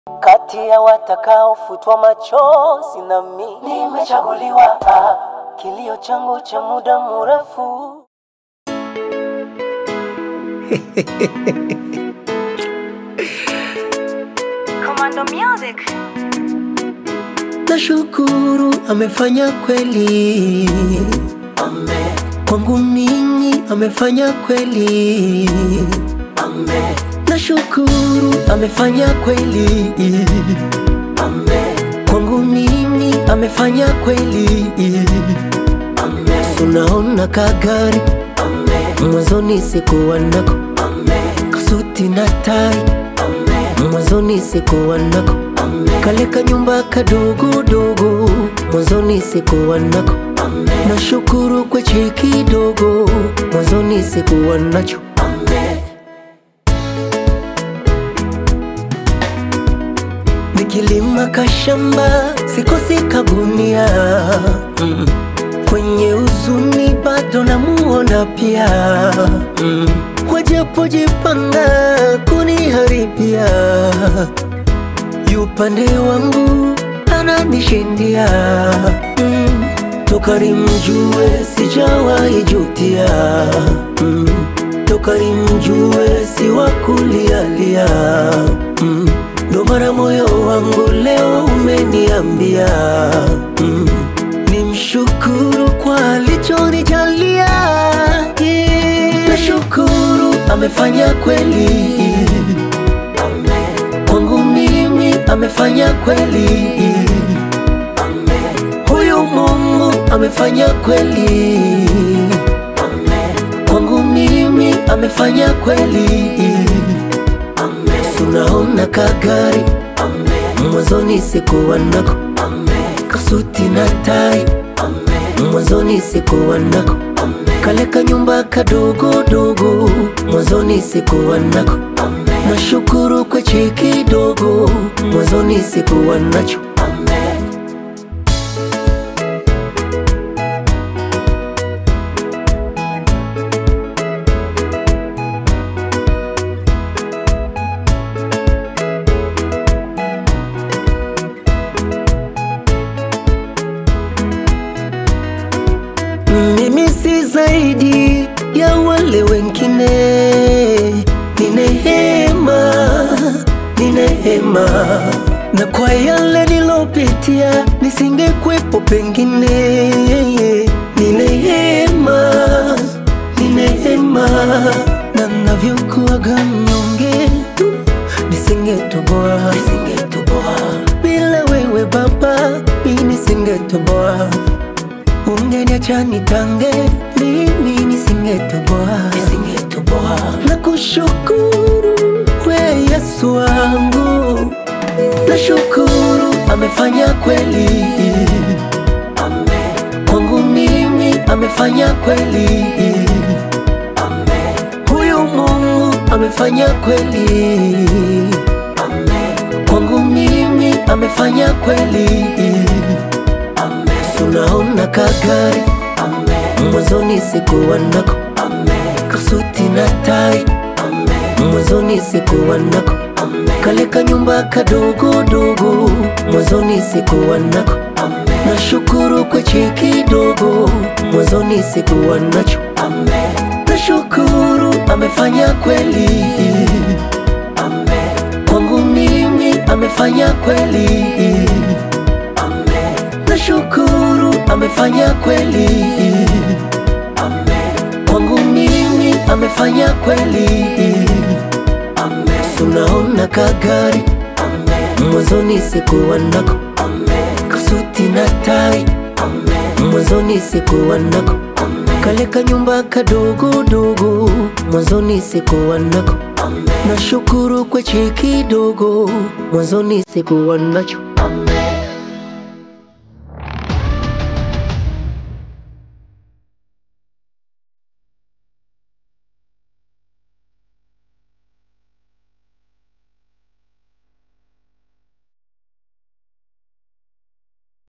kati ya watakaofutwa machozi nami nimechaguliwa. Ah, kilio changu cha muda mrefu Commando Music. Nashukuru amefanya kweli, Amen, kwangu mimi amefanya kweli. amen, Nashukuru amefanya kweli, amen, kwangu mimi amefanya kweli. amen, Tunaona kagari amen, mwanzoni sikuwa nako, amen, kasuti na tai amen, mwanzoni sikuwa nako, amen, kale kanyumba kadogo dogo mwanzoni sikuwa nako. amen, Nashukuru kwa cheki dogo mwanzoni sikuwa nacho. amen. Nikilima kashamba sikosi kagunia mm. Kwenye uzuni bado namuona pia mm. Wajapojipanga kuniharibia yupande wangu ananishindia mm. Toka nimjue sijawahi jutia mm. Toka nimjue si wa kulialia mm. Ndo mara moyo wangu leo umeniambia mm. Nimshukuru kwa alichonijalia yeah. Nashukuru amefanya kweli Amen, kwangu mimi amefanya kweli amen, huyu Mungu amefanya kweli amen, kwangu mimi amefanya kweli amen, tunaona kagari amen, mwanzoni sikuwa nako amen, kasuti na tai amen, mwanzoni sikuwa nako amen, kale kanyumba kadogo dogo mwanzoni sikuwa nako amen, nashukuru kwa cheki dogo mwanzoni sikuwa nacho amen. Mimi si zaidi ya wale wengine, ni neema, ni neema, na kwa yale nilopitia nisingekwepo pengine, ni neema, ni neema, na navyokuwaga mnyonge nisingetoboa, nisingetoboa bila wewe Baba, mimi nisingetoboa ungeniacha nitange, mimi nisingetoboa, nisingetoboa. Na kushukuru we Yesu wangu, nashukuru amefanya kweli Amen, kwangu mimi, amefanya kweli amen, huyu Mungu amefanya kweli amen, kwangu mimi, amefanya kweli. amen, Tunaona kagari amen, mwanzoni sikuwa nako amen, kasuti na tai amen, mwanzoni sikuwa nako amen, kale kanyumba kadogo dogo mwanzoni sikuwa nako amen, nashukuru kwa cheki dogo mwanzoni sikuwa nacho amen, nashukuru amefanya kweli amen, kwangu mimi amefanya kweli amen, nashukuru amefanya kweli amen, kwangu mimi amefanya kweli amen, tunaona kagari amen, mwanzoni sikuwa nako amen, kasuti na tai amen, mwanzoni sikuwa nako amen, kale kanyumba kadogo dogo mwanzoni sikuwa nako amen. nashukuru kwa cheki dogo mwanzoni sikuwa nacho